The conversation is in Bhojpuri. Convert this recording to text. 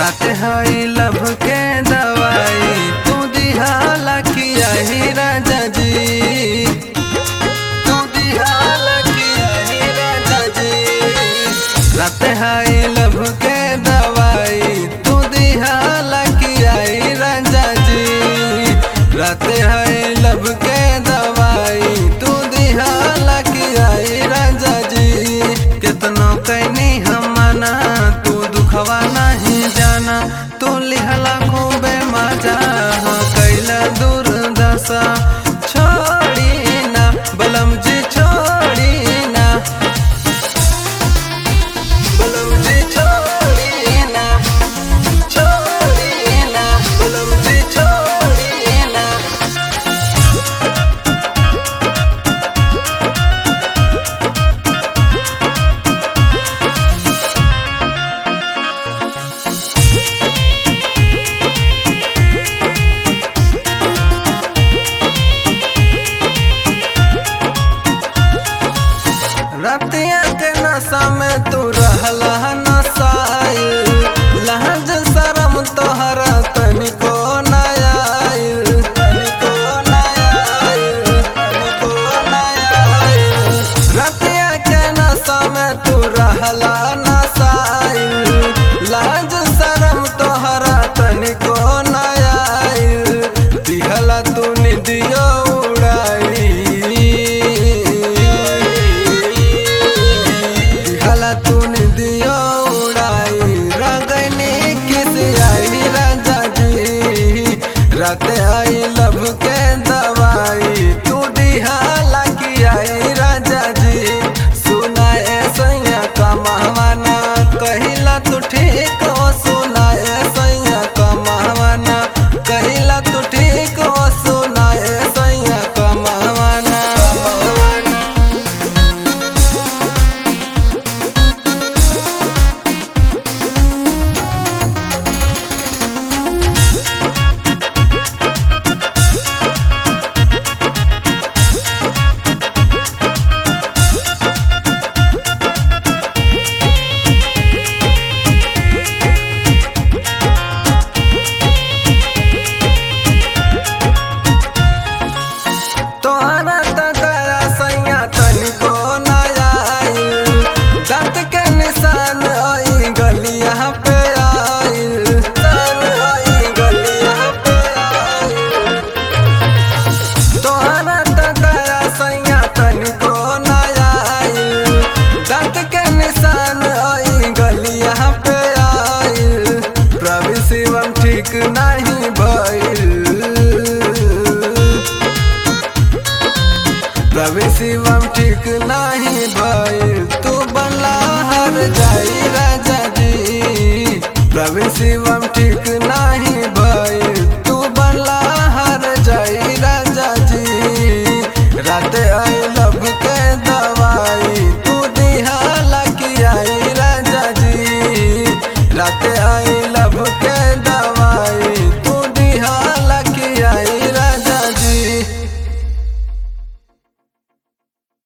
रात हई लब के दवाई तू दिहाला किया ही राजा जी तू दिहाला किया ही राजा जी रात हई लब के दवाई तू दिहाला किया ही राजा जी रात हई लब के दवाई तू दिहाला किया ही राजा जी कितनो कैनी हम मना तू दुखवा नहीं जाना तू लिहला खूबे मजा हाँ कैला दुर्दशा छोड़ी ना बलम जी छोड़ी ना बलम जी छोड़ी ना छोड़ी ना बलम जी छोड़ी ना रतिया के नशा में तू रहला नशाइल लहज शरम तोहरा तनिको नया आइल तनिको नया आइल तनिको नया आइल रतिया के नशा में तू रहला नशाइल लहज शरम तोहरा तनिको नया आइल दिहला तू निदियो उड़ाई दिहला तूने दियो उड़ाई रगनी किस आई राजा जी रात आई लब के दवाई तू दिहाला की आई राजा जी सुनाए सैया कमावाना कहिला तू ठीक हो सुनाए सैया कमावाना कहिला तू ठीक हो सुनाए सैया कमावाना तोहरा त दया सैया तनिको नया आइल दांत के निशान आई गलिया पे आइल निशान आई गलिया पे आइल तोहरा त दया सैया तनिको नया आइल दांत के निशान आई गलिया पे आइल प्रभु शिवम ठीक नहीं भइल रवि शिवम ठीक नहीं भइल तू बनला हर जाई राजा जी रवि शिवम ठीक नहीं भइल तू बनला हर जाई राजा जी रात आई लब के दवाई तू दिहाला की आई राजा जी रात आई